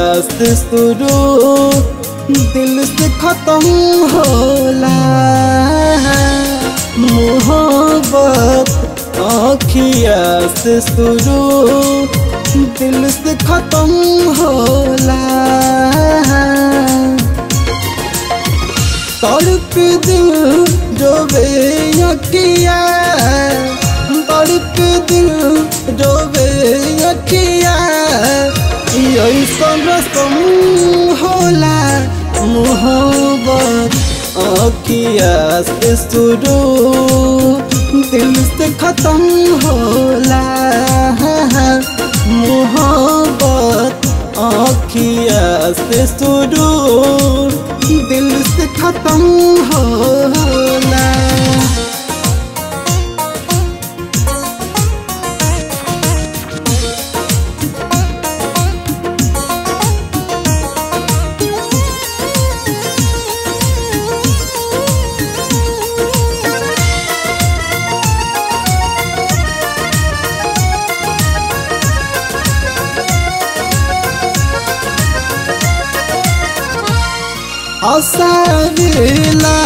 से शुरू दिल से खत्म होला मोहब्बत आँखिया से शुरू दिल से खत्म होला तड़प दिल जो बे अखिया तड़प दिल जो बे अखिया ऐसन रसम होला मोहब्बत अखिया से शुरू दिल से खत्म होला मोहब्बत आँखिया से शुरू दिल से खत्म होला हंसावेला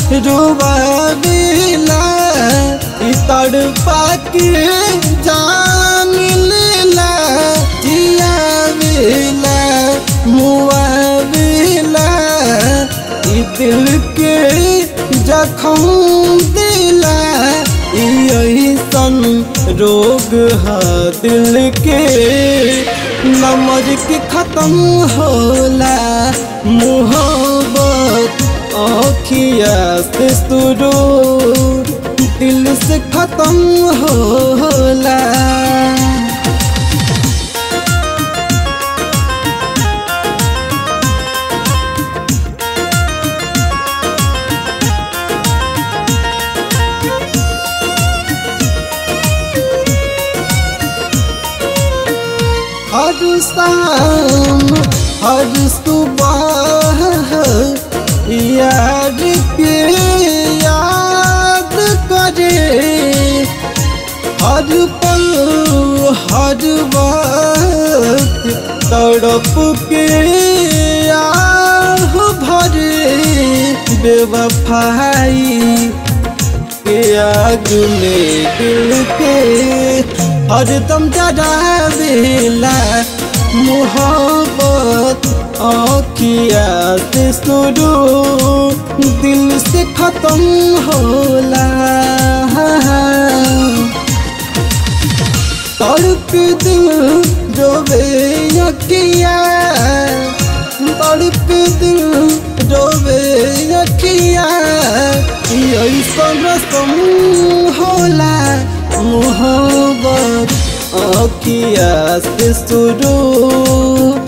रुबावेला ई तड़पा के जान लेला जियावेला मुआवेला ई दिल के जखम दिला ई ऐसन रोग है दिल के नमज के खत्म होला मोहब्बत आँखिया से शुरू दिल से खत्म होला हर शाम हर सुबह याद के याद करे हर पल हर वक्त तड़प के आह भरे बेवफाई के आग में दिल के हरदम जरावेला मोहब्बत आँखिया से शुरू दिल से खत्म होला तड़प दिल जो बे अखिया तड़प दिल जो बे अखिया ऐसन रसम होला मोहब्बत आँखिया से शुरू